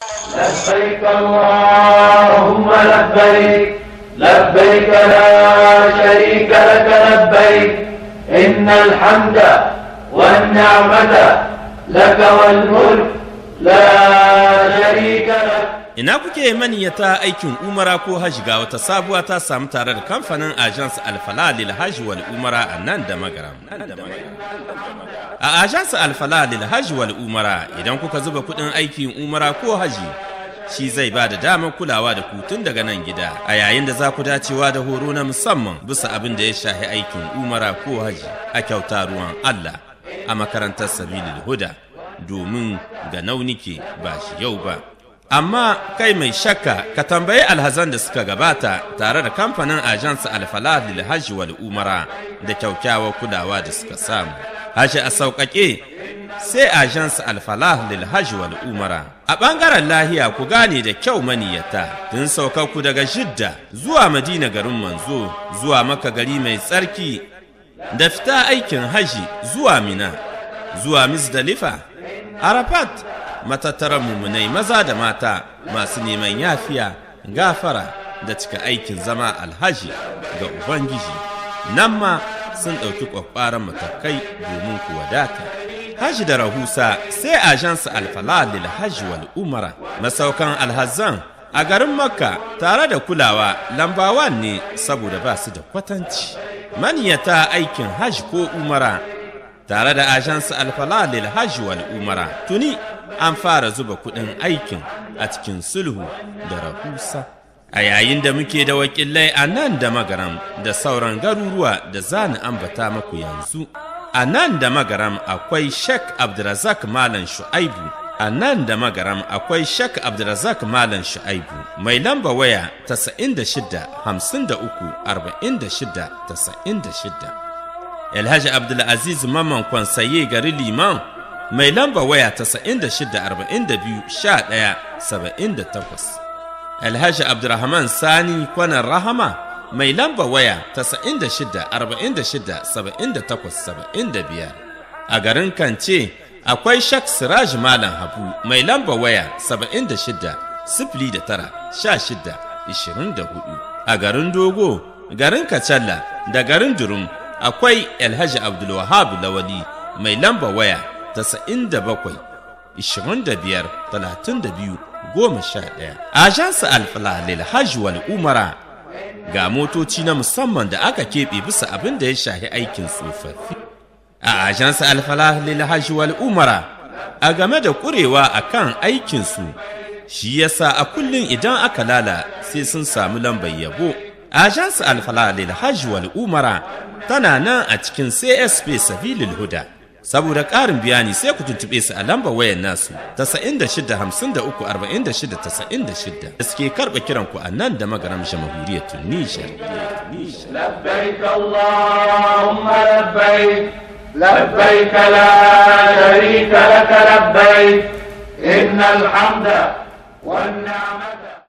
لبيك اللهم لبيك لبيك لا شريك لك لبيك إن الحمد والنعمة لك والملك لا شريك لك Ina kuke maniyata aikin umara ko hajji ga wata sabuwa ta samu tare da kamfanin Agence Alfala lil Hajji wal Umara a nan da magaram. A Agence Alfala lil Hajji wal Umara idan kuka zuba kuɗin aikin umara ko hajji shi zai ba da damar kulawa da kutun daga nan gida a yayin da za ku dacewa da horo na musamman bisa abin da ya shahi aikin umara ko hajji a kyauta ruwan Allah a makarantar Sabilil Huda domin ga naunike ba shi yau ba. amma kai mai shakka ka tambayi alhazan da suka gabata tare da kamfanin ajansa alfalah lil hajji wal umara da kyaukyawar kulawa da suka samu hajji a sauƙaƙe sai ajansa alfalah lil hajji wal umara a ɓangaren lahiya ku gane da kyau maniyata tun ku daga jidda zuwa madina garin manzo zuwa maka gari mai tsarki da fita aikin hajji zuwa mina zuwa misdalifa arafat matattaran mummunai maza da mata masu neman yafiya gafara da cika aikin zama alhaji ga ubangiji nan ma sun ɗauki ƙwaƙwaran matakai domin ku wadata haji da rahusa sai ajansa alfala lil hajji wal umara masaukan alhazan a garin makka tare da kulawa lambawan ne saboda ba su da kwatanci maniyata aikin hajji ko umara tare da ajansa alfala lil hajji wal umara tuni an fara zuba kuɗin aikin a cikin sulhu da rahusa a yayin da muke da wakilai a nan da magaram da sauran garuruwa da za ni ambata maku yanzu a nan da magaram akwai shek abdurazak malam shu'aibu a nan da magaram akwai shek abdurazak malam shu'aibu mai lamba waya 96 53 46 96 Alhaji Abdulaziz Mamman Kwansaye gari Liman mai lamba waya 9642-11-78. Alhaji Abdurrahman Sani kwanan Rahama mai lamba waya 9646-78-75. A garin Kance akwai Shak Siraj Malam Habu mai lamba waya 76-09-16-24. A garin Dogo, garin Kacalla da garin Durum akwai Alhaji Abdulwahab Lawali mai lamba waya 97 25 32 11 Ajansa Alfala lil Hajj wal Umara ga motoci na musamman da aka keɓe bisa abin da ya shahi aikin tsofaffi. A Ajansa Alfala lil Hajj wal Umara a game da ƙurewa a kan aikinsu shi yasa a kullum idan aka lala sai sun samu lambar yabo. Ajansa Alfala lil Hajj wal Umara tana nan a cikin CSP Sabilil Huda. Saboda ƙarin bayani sai ku tuntuɓe su a lambar wayar nasu ta shida da suke karɓa kiran ku a nan da magaram jamhuriyar Tunisia. لبيك اللهم لبيك لبيك لا شريك لك لبيك إن الحمد والنعمة